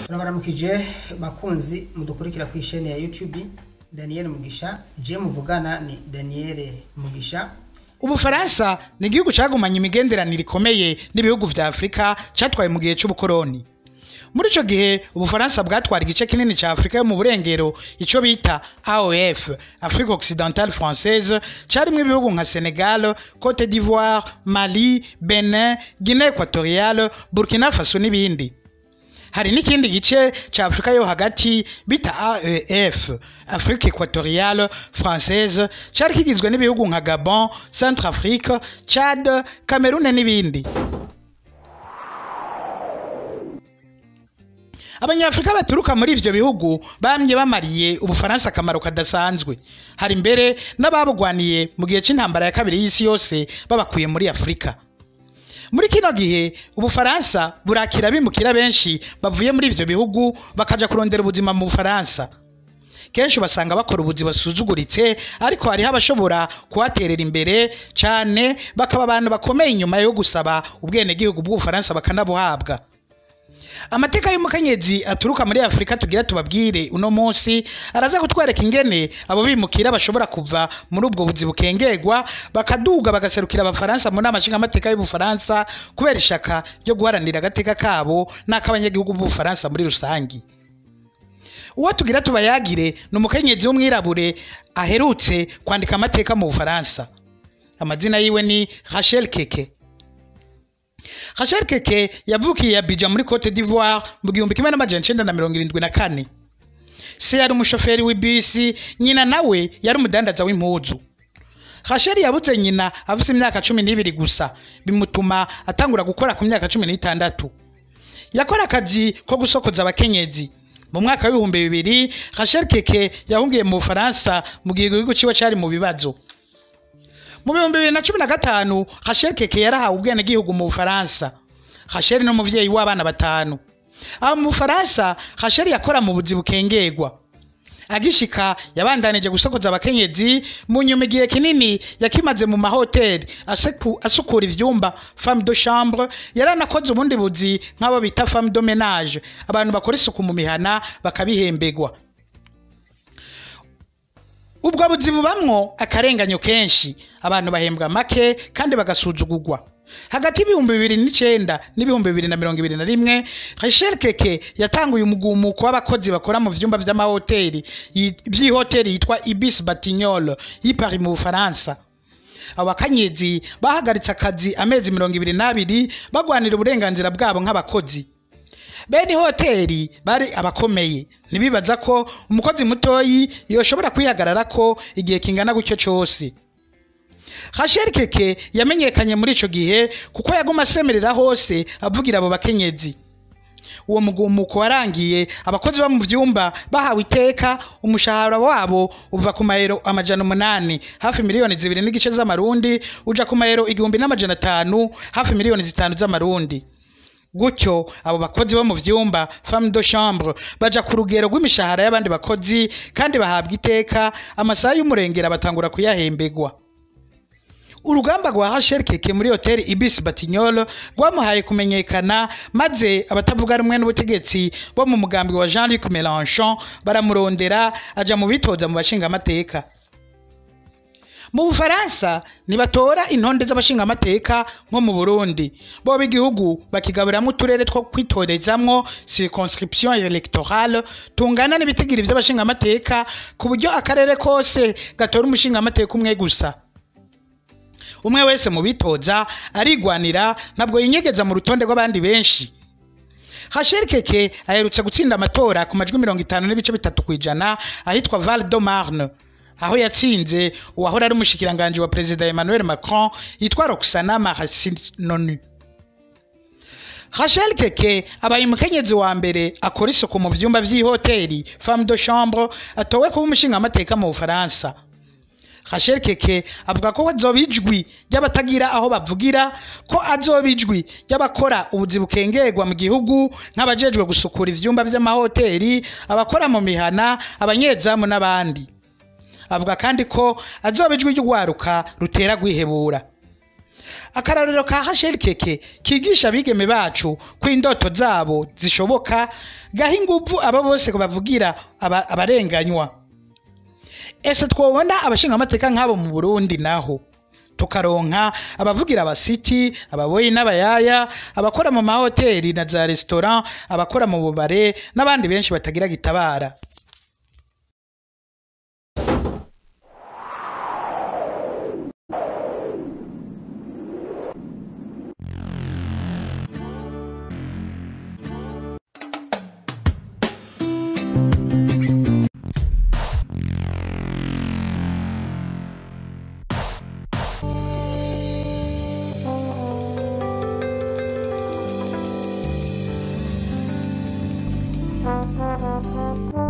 turabaramukije bakunzi mudukurikira ku isheni ya youtube daniel mugisha je muvugana ni daniel mugisha ubufaransa ni igihugu cyagumanye imigenderanire ikomeye n'ibihugu vya afurika cyatwaye mu gihe cy'ubukoroni muri ico gihe ubufaransa bwatwara igice kinini ca afurika yo mu burengero ico bita aof afrique occidentale française carimwo ibihugu nka senegal cote d'ivoire mali benin guinée equatoriale burkina faso n'ibindi hari n'ikindi gice ca afurika yo hagati bita aef afrique equatoriale française cari kigizwe n'ibihugu nka gabon centre afrique chad cameroun n'ibindi abanyafurika baturuka muri ivyo bihugu bamye bamariye ubufaransa akamaro kadasanzwe hari mbere n'ababugwaniye mu gihe c'intambara ya kabiri y'isi yose babakuye muri afurika muri kino gihe ubufaransa burakira bimukira benshi bavuye muri ivyo bihugu bakaja kurondera ubuzima mu bufaransa kenshi basanga bakora ubuzi basuzuguritse ariko hariho abashobora kuhaterera imbere cane bakaba abantu bakomeye inyuma yo gusaba ubwenegihugu bw'ubufaransa bakanabuhabwa amateka y'umukenyezi aturuka muri afurika tugira tubabwire uno munsi araza kutwereka ingene abo bimukira bashobora kuva muri ubwo buzi bukengerwa bakaduga bagaserukira abafaransa mu nama nshingamateka y'ubufaransa kubera ishaka ryo guharanira agateka kabo n'ak'abanyagihugu b'ubufaransa muri rusangi uwo tugira tubayagire ni umukenyezi w'umwirabure aherutse kwandika amateka mu bufaransa amazina yiwe ni rachel keke Rachel Keke yavukiye Abidjan muri Cote d'Ivoire mu gihumbi kimwe n'amajana icenda na mirongo irindwi na kane. Se yari umushoferi w'ibisi, nyina nawe yari umudandaza w'impuzu. Rachel yabuze nyina afise imyaka cumi n'ibiri gusa, bimutuma atangura gukora ku myaka cumi n'itandatu. Yakora akazi ko gusokoza abakenyezi. Mu mwaka w'ibihumbi bibiri, Rachel Keke yahungiye mu Bufaransa mu gihe igihugu ciwe cari mu bibazo. mu bihumbi bibiri na cumi na gatanu rachel keke yarahawe ubwenegihugu mu bufaransa rachel ni umuvyeyi w'abana batanu aho mu bufaransa rachel yakora mu buzi bukengerwa agishika yabandanije gusokoza abakenyezi mu nyuma igihe kinini yakimaze mu mahoteli aseku- asukura ivyumba femme de chambre yaranakoze ubundi buzi nk'abo bita femme de ménage abantu bakora isuku mu mihana bakabihembegwa ubwo buzi bubamwo akarenganyo kenshi abantu bahembwa make kandi bagasuzugurwa hagati y'ibihumbi bibiri n'icenda n'ibihumbi bibiri na mirongo ibiri na rimwe rachel keke yatanguye umugumuko w'abakozi bakora mu vyumba vy'amahoteli yi- vy'ihoteli yitwa ibis batignol y'i paris mu bufaransa abo bakenyezi bahagaritse akazi amezi mirongo ibiri n'abiri bagwanira uburenganzira bwabo nk'abakozi bene hoteli bari abakomeye ntibibaza ko umukozi mutoyi yoshobora kwihagarara ko igihe kingana gutyo cyose rachel keke yamenyekanye muri ico gihe kuko yaguma asemerera hose avugira abo bakenyezi uwo mugumuko warangiye abakozi bo mu vyumba bahawe iteka umushahara wabo uva ku mayero amajana umunani hafi miliyoni zibiri n'igice z'amarundi uja ku mayero igihumbi n'amajana atanu hafi miliyoni zitanu z'amarundi gutyo abo bakozi bo mu vyumba femme de chambre baja ku rugero rw'imishahara y'abandi bakozi kandi bahabwa iteka amasaha y'umurengera batangura kuyahembegwa urugamba rwa Rachel Keke muri hoteli Ibis Batignolles rwamuhaye kumenyekana maze abatavuga rumwe n'ubutegetsi bo mu mugambi wa Jean-Luc Mélenchon baramurondera aja mu bitoza mu bashingamateka mu bufaransa ntibatora intonde z'abashingamateka nko mu burundi boba igihugu bakigaburiramo uturere two kwitorezamwo circonscription electorale tungana n'ibitigiri vy'abashingamateka ku buryo akarere kose gatora umushingamateka umwe gusa umwe wese mu bitoza arigwanira ntabwo yinyegeza mu rutonde rw'abandi benshi Rachel Keke aherutse gutsinda amatora ku majwi mirongo itanu n'ibice bitatu ku ijana ahitwa Val de Marne aho yatsinze uwahora ari umushikiranganji wa perezida Emmanuel Macron yitwa Roxana Marasinonu Rachel Keke abaye umukenyezi wa mbere akora isuku mu vyumba vy'ihoteli femme de chambre atowe kuba umushingamateka mu Bufaransa Rachel Keke avuga ko azoba ijwi ry'abatagira aho bavugira ko azoba ijwi ry'abakora ubuzi bukengerwa mu gihugu nk'abajejwe gusukura ivyumba vy'amahoteli abakora mu mihana abanyezamu n'abandi avuga kandi ko azoba ijwi ry'ugwaruka rutera gwihebura akarariro ka hasheri keke kigisha abigeme bacu ko indoto zabo zishoboka gaha inguvu abo bose bavugira aba- abarenganywa ese twobona abashingamateka nk'abo mu burundi naho tukaronka abavugira abasiti ababoyi n'abayaya abakora mu mahoteli na za resitora abakora mu bubare n'abandi benshi batagira gitabara Thank you.